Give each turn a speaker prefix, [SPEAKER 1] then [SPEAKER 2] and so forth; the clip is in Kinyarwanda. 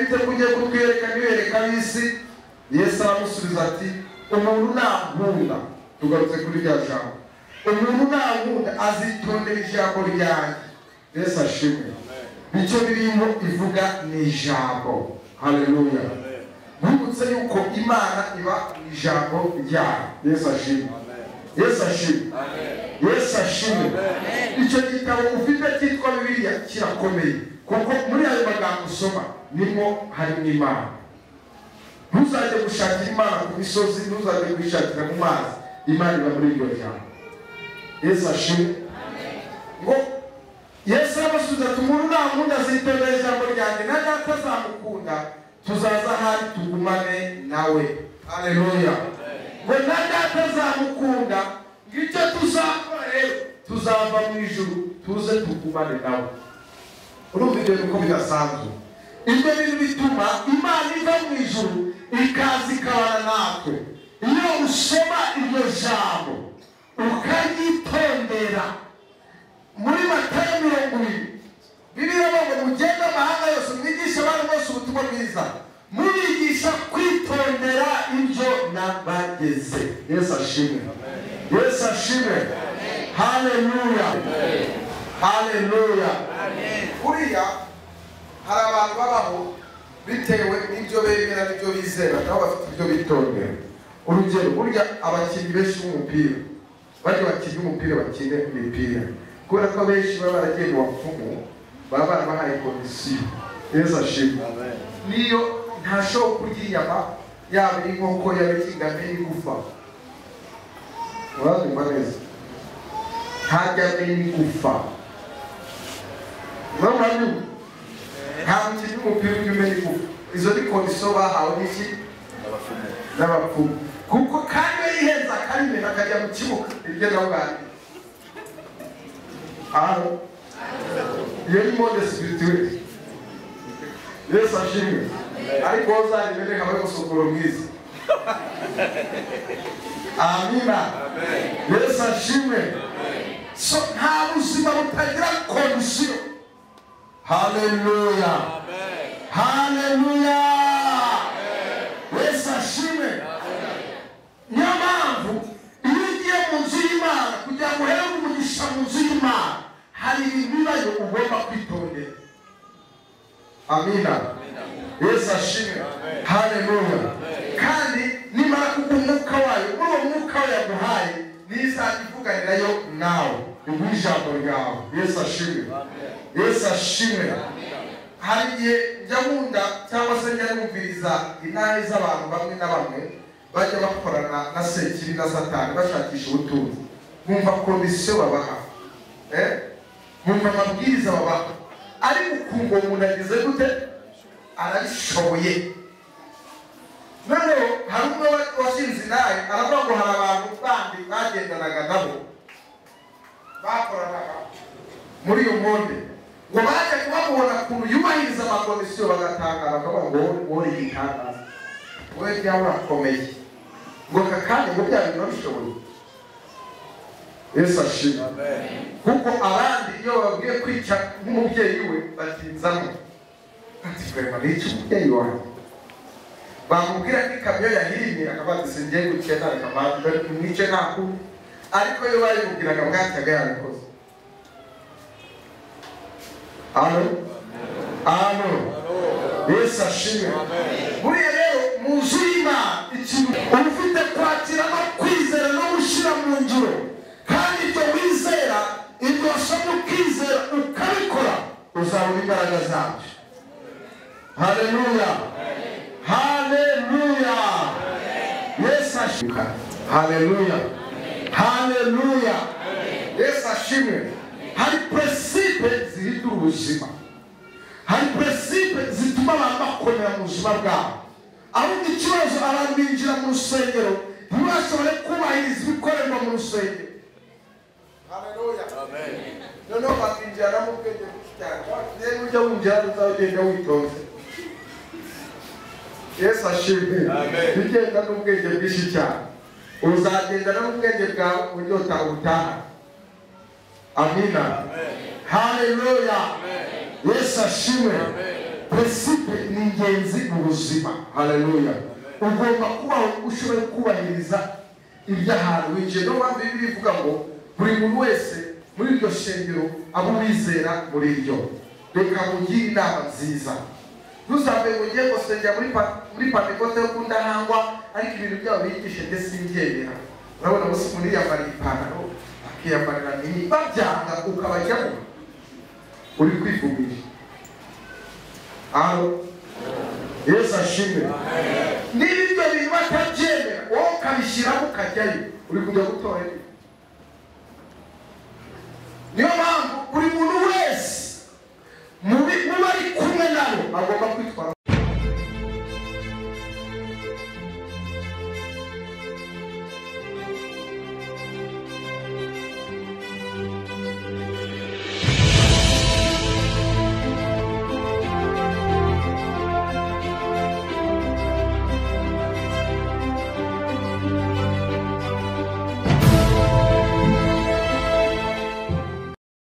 [SPEAKER 1] iteka ugiye kutwereka ntiwereka ab'isi yesu aramusubiza ati umuntu nankunda tugarutse kuri rya jambo umuntu nankunda azitondera ijambo ryanjye yesu ashimwe icyo birimo ivuga ni ijambo haleluya bibutse yuko imana iba mu ijambo ryayo yesu ashimwe yesu ashimwe yesu ashimwe icyo gitabo ufite cyitwa bibiliya kirakomeye kuko muri ayo magambo usoma nimo harimo imana ntuzajye gushakira imana ku misozi ntuzajye kuyishakira mu mazi imana iba muri iryo jambo yesu ashimwe ngo yesu arabasubiza ati umuntu ntamukunda azitondera ijambo ryanjye na data azamukunda tuzaza ahari tugumane nawe aleluya ngo na data azamukunda ngicyo tuzakora rero tuzava mu ijuru tuze tugumane nawe urumva ibyo bintu ko bidasanzwe ibyo bintu bituma imana iva mu ijuru ikaza ikabana natwe iyo usoma iryo jambo ukaryitondera muri matayo mirongo ibiri bibiliya bavuga ngo mugende amahanga yose mwigishe abana bose ubutumwa bwiza mubigisha kwitondera ibyo nabageze yesu ashimwe yesu ashimwe haleluya haleluya kuriya hari abantu babaho bitewe n'ibyo bemera n'ibyo bizera nabo bafite ibyo bitondera urugero burya abakinnyi benshi b'umupira bajya bakina umupira bakine imipira kubera ko abenshi baba baragiye mu bapfumu baba barabahaye komisiyo yesu ashimwe niyo ntashobora kurya inyama yaba iy'inkoko yaba iy'ingano y'igufa urabyumva neza ntarya n'iy'igufa urabona nta mukinnyi w'umupira ujya umenya igufa izo ni komisiyo bahawe n'iki n'abapfumu kuko kandi iyo yihenze akarimena akajya mu kibuga iryo nawe ubwanjye aho iyo ni monde spirituelle yesu ashimwe ariko wowe uzayimene nka bari gusukura mwiza amina yesu ashimwe so nta buzima butagira komisiyo haleluya haleluya yesu ashimwe niyo mpamvu iyo ugiye mu nzu y'imana kugira ngo uhere umugisha mu nzu y'imana hari ibibazo ugomba kwitondera amina yesu ashimwe haleluya kandi nimara kugwa umwuka wayo muri uwo mwuka we yaguhaye n'izajya ivuganirayo nawe iguha ijambo ryawe yesu ashimwe yesu ashimwe hari igihe njya wunda cyangwa se njya numviriza inahe z'abantu bamwe na bamwe bajya bakorana na sekibi na satani bashakisha ubutunzi bumva komisiyo babaha bumva amabwiriza babaha ariko ukumva umuntu ageze gute arabishoboye noneho hari umwe washinze nawe aravuga ngo hari abantu bandi bagendanaga nabo bakoranaga muri iyo monde ngo bajya babona ukuntu yubahiriza amakomisiyo bagatangara bakavuga ngo wowe yitangaza wowe byaba urakomeye ngo aka kanya ngo bya bintu babishoboye yesu ashima kuko abandi iyo babwiye kwica nk'umubyeyi we batinzamo ati rwema n'iki umubyeyi wanjye bamubwira ko ikamyo yahirimye akavuga ati singiye gukena reka mwice nta kubi ariko iyo bayimubwiraga bwacyaga yabikoze alo alo yesu ashimwe buriya rero mu nzu y'imana ikintu uba ufite kwakira no kwizera no gushyira mu ngiro kandi ibyo wizera ibyo wasoma ukizera ukabikora uzabona imbaraga zabyo haleluya haleluya yesu ashimwe haleluya haleluya yesu ashimwe hari peresipe zihindura ubuzima hari peresipe zituma abantu bakomera mu buzima bwabo ahubwo ikibazo abantu binjira mu rusengero ntibashobore kubahiriza ibikorerwa mu rusengero noneho bakinjira mu bwenge bwinshi cyane rero ujya winjira uzagenda witonze yesu ashimwe ugenda n'ubwenge bwinshi cyane uzagenda n'ubwenge bwawe unyota ubutaha amina haleluya yesu ashimwe peresipe ni ingenzi mu buzima haleluya ugomba kuba ushoboye kubahiriza ibyahantu wicaye no mpamvu bibiliya ivuga ngo buri muntu wese muri iryo shengero abo uwizera muri iryo reka mugire inama nziza ntuzambe ngo ugiye gusengera muri pa- muri pantekote yo kundahangwa ariko ibintu byabo bigishe ndetse simbyemera urabona bose umuntu yiyambariye ipantaro akiyambarira nini babyanga ukabajyamo uri kwivumira aho yesu ashimwe niba ibyo bintu batabyemera wowe ukabishyiramo ukajyayo uri kujya gutorera niyo mpamvu buri muntu wese mu bi- mu bari kumwe nabo agomba